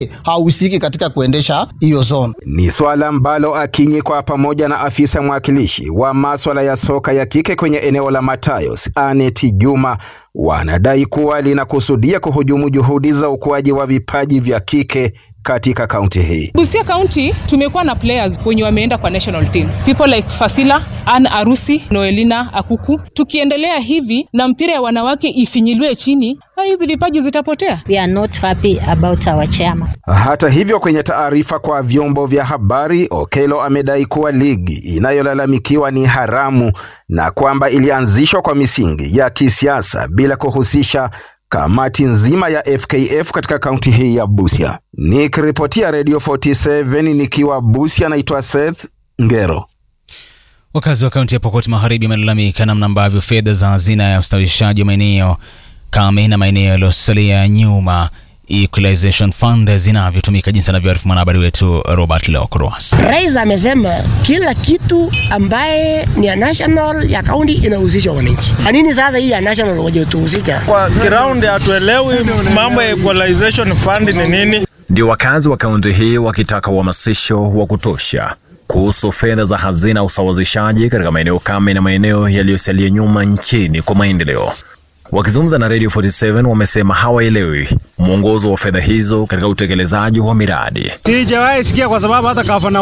hahusiki katika kuendesha hiyo zone. Ni swala ambalo Akinyi kwa pamoja na afisa mwakilishi wa maswala ya soka ya kike kwenye eneo la Matayos, Anet Juma, wanadai kuwa linakusudia kuhujumu juhudi za ukuaji wa vipaji vya kike katika kaunti hii. Busia County tumekuwa na players wenye wameenda kwa national teams, people like Fasila, Ann Arusi, Noelina Akuku. Tukiendelea hivi na mpira ya wanawake ifinyiliwe chini, hizi vipaji zitapotea. We are not happy about our chairman. Hata hivyo, kwenye taarifa kwa vyombo vya habari, Okello amedai kuwa ligi inayolalamikiwa ni haramu na kwamba ilianzishwa kwa misingi ya kisiasa bila kuhusisha kamati nzima ya FKF katika kaunti hii ya Busia. Nikiripotia Radio 47 nikiwa Busia, naitwa Seth Ngero. Wakazi wa kaunti ya Pokot Magharibi wamelalamika namna ambavyo fedha za hazina ya ustawishaji wa maeneo kame na maeneo yaliyosalia nyuma Equalization Fund zinavyotumika jinsi anavyoarifu mwanahabari wetu Robert Leokroas. Rais amesema kila kitu ambaye ni ya national ya kaunti inahusisha wananchi. Anini sasa hii ya national waje tuhusisha? Kwa ground hatuelewi mambo ya equalization fund ni nini. Ndio wakazi wa kaunti hii wakitaka uhamasisho wa kutosha kuhusu fedha za hazina ya usawazishaji katika maeneo kame na maeneo yaliyosalia nyuma nchini kwa maendeleo. Wakizungumza na Radio 47 wamesema hawaelewi mwongozo wa fedha hizo katika utekelezaji wa miradi. Sijawahi sikia kwa sababu hata gavana